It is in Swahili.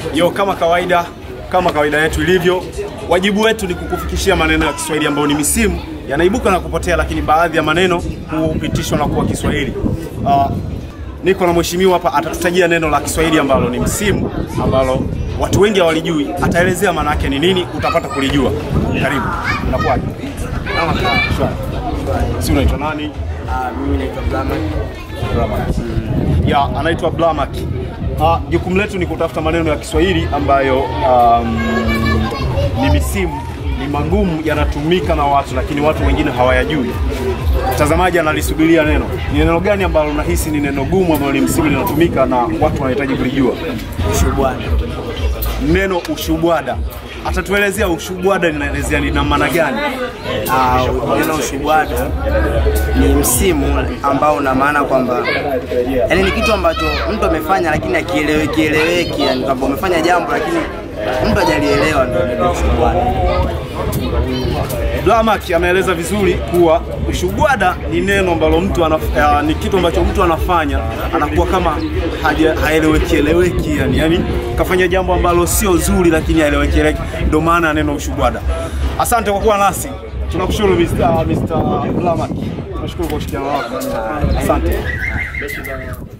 Yo, kama kawaida, kama kawaida yetu ilivyo, wajibu wetu ni kukufikishia maneno ya Kiswahili ambayo ni misimu yanaibuka na kupotea, lakini baadhi ya maneno hupitishwa na kuwa Kiswahili. Uh, niko na mheshimiwa hapa, atatutajia neno la Kiswahili ambalo ni msimu, ambalo watu wengi hawalijui. Ataelezea maana yake ni nini, utapata kulijua. Karibu. Unakuwaje? Shwari. Si unaitwa nani? Mimi naitwa Blamak. ya anaitwa Blamak. Ah, jukumu letu ni kutafuta maneno ya Kiswahili ambayo um, ni misimu, ni magumu, yanatumika na watu lakini watu wengine hawayajui. Mtazamaji analisubiria neno. Ni neno gani ambalo unahisi ni neno gumu ambalo ni msimu linatumika na watu wanahitaji kulijua? Shubwana. Neno ushubwada. Atatuelezea ushubwada linaelezea ni na maana gani? Ah, neno ushubwada ni msimu ambao una maana kwamba yani ni kitu ambacho mtu amefanya lakini akieleweki eleweki, yani kwamba umefanya jambo lakini mtu hajalielewa, ndio neno ushubwada. Blamak ameeleza vizuri kuwa ushubwada ni neno ambalo mtu anaf, uh, ni kitu ambacho mtu anafanya anakuwa kama haja- haeleweki eleweki, yani, yani kafanya jambo ambalo sio zuri lakini haeleweki eleweki, ndio maana ya neno ushubwada. Asante kwa kuwa nasi, tunakushukuru Mr. Mr. Blamak, tunashukuru kwa ushirikiano wako, asante.